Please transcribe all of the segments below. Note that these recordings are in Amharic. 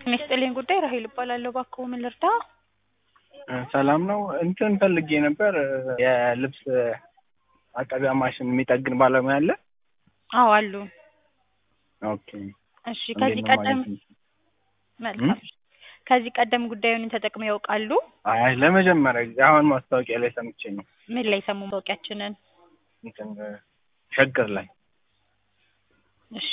ጤና ይስጥልኝ ጉዳይ ራሄል እባላለሁ። እባክዎ ምን ልርዳ? ሰላም ነው። እንትን ፈልጌ ነበር የልብስ አጠቢያ ማሽን የሚጠግን ባለሙያ አለ? አዎ አሉ። ኦኬ። እሺ ከዚህ እንዴት ነው ቀደም ማግኘት? መልካም። ከዚህ ቀደም ጉዳዩን ተጠቅመው ያውቃሉ? አይ ለመጀመሪያ ጊዜ አሁን ማስታወቂያ ላይ ሰምቼ ነው። ምን ላይ ሰሙ ማውቂያችንን? እንትን ሸገር ላይ እሺ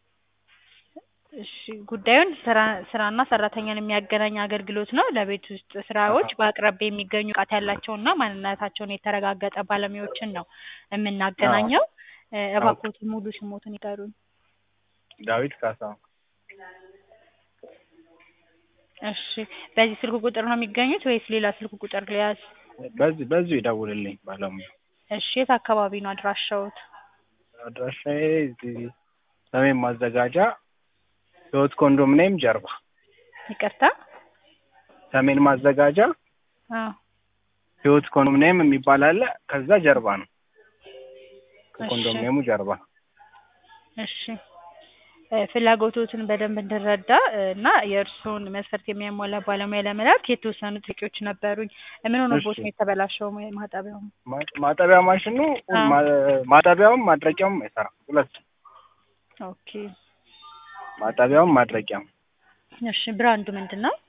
እሺ ጉዳዩን ስራ ስራና ሰራተኛን የሚያገናኝ አገልግሎት ነው። ለቤት ውስጥ ስራዎች በአቅራቢያ የሚገኙ ብቃት ያላቸውና ማንነታቸውን የተረጋገጠ ባለሙያዎችን ነው የምናገናኘው። እ እባክዎትን ሙሉ ስሞትን ይጠሩኝ። ዳዊት ካሳ እሺ በዚህ ስልክ ቁጥር ነው የሚገኙት ወይስ ሌላ ስልክ ቁጥር ልያዝ? በዚህ በዚሁ ይደውልልኝ ባለሙያ። እሺ የት አካባቢ ነው አድራሻዎት? አድራሻዬ እዚህ ሰሜን ማዘጋጃ ህይወት ኮንዶሚኒየም ጀርባ ይቅርታ? ሰሜን ማዘጋጃ አዎ ህይወት ኮንዶሚኒየም የሚባል አለ። ከዛ ጀርባ ነው እሺ ከኮንዶሚኒየሙ ጀርባ። እሺ እ ፍላጎቶትን በደንብ እንድረዳ እ እና የእርስዎን መስፈርት የሚያሟላ ባለሙያ ለመላክ የተወሰኑ ጥያቄዎች ነበሩኝ። ምን ሆኖብዎት እሺ። ነው የተበላሸው ማ- ማጠቢያው? ማ- ማጠቢያ ማሽኑ አዎ። ማ- ማጠቢያውም ማድረቂያውም አይሰራም። ሁለት ኦኬ ማጠቢያውም ማድረቂያም። እሺ ብራንዱ ምንድን ነው?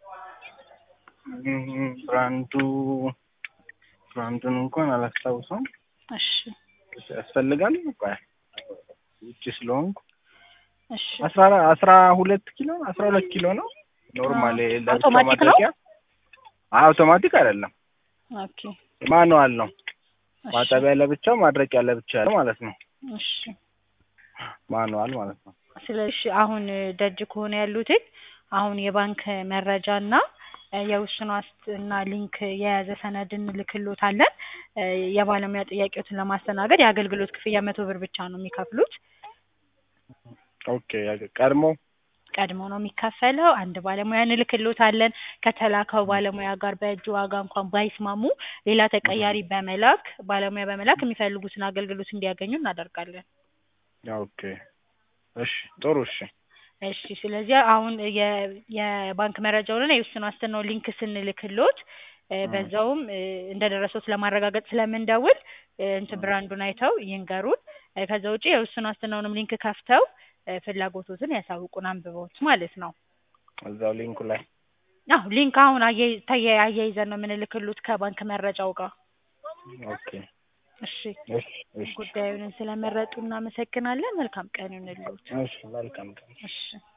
እም፣ ብራንዱ ብራንዱን እንኳን አላስታውሰውም። እሺ ያስፈልጋል ቆይ ውጭ ስለሆንኩ እሺ አስራ አራ- አስራ ሁለት ኪሎ አስራ ሁለት ኪሎ ነው ኖርማል አዎ። ለብቻ አውቶማቲክ ነው? ማድረቂያ አይ አውቶማቲክ አይደለም ኦኬ ማኑዋል ነው እሺ ማጠቢያ ለብቻው ማድረቂያ ለብቻ ያለው ማለት ነው እሺ ማኑዋል ማለት ነው ስለዚህ አሁን ደጅ ከሆነ ያሉትን አሁን የባንክ መረጃና እ የውስን ዋስትና ሊንክ የያዘ ሰነድ እንልክሎታለን። እ የባለሙያ ጥያቄዎትን ለማስተናገድ የአገልግሎት ክፍያ መቶ ብር ብቻ ነው የሚከፍሉት። ኦኬ ያገ- ቀድሞ ቀድሞ ነው የሚከፈለው። አንድ ባለሙያ እንልክሎታለን። ከተላከው ባለሙያ ጋር በእጅ ዋጋ እንኳን ባይስማሙ ሌላ ተቀያሪ በመላክ ባለሙያ በመላክ የሚፈልጉትን አገልግሎት እንዲያገኙ እናደርጋለን። ኦኬ እሺ ጥሩ እሺ እሺ ስለዚህ አሁን የ- የባንክ መረጃውንና የውስን ዋስትናው ሊንክ ስንልክሎት እ በዛውም እ እንደደረሱት ለማረጋገጥ ስለምንደውል እ እንትን ብራንዱን አይተው ይንገሩን። እ ከዛ ውጪ የውስን ዋስትናውንም ሊንክ ከፍተው እ ፍላጎቶትን ያሳውቁን አንብበውት ማለት ነው። እዛው ሊንኩ ላይ አዎ ሊንክ አሁን አያይ- ተያ- አያይዘን ነው የምንልክሎት ከባንክ መረጃው ጋር። ኦኬ እሺ እሺ እሺ ጉዳዩን ስለመረጡ እናመሰግናለን። መልካም ቀን ይሁንልዎት። እሺ መልካም ቀን እሺ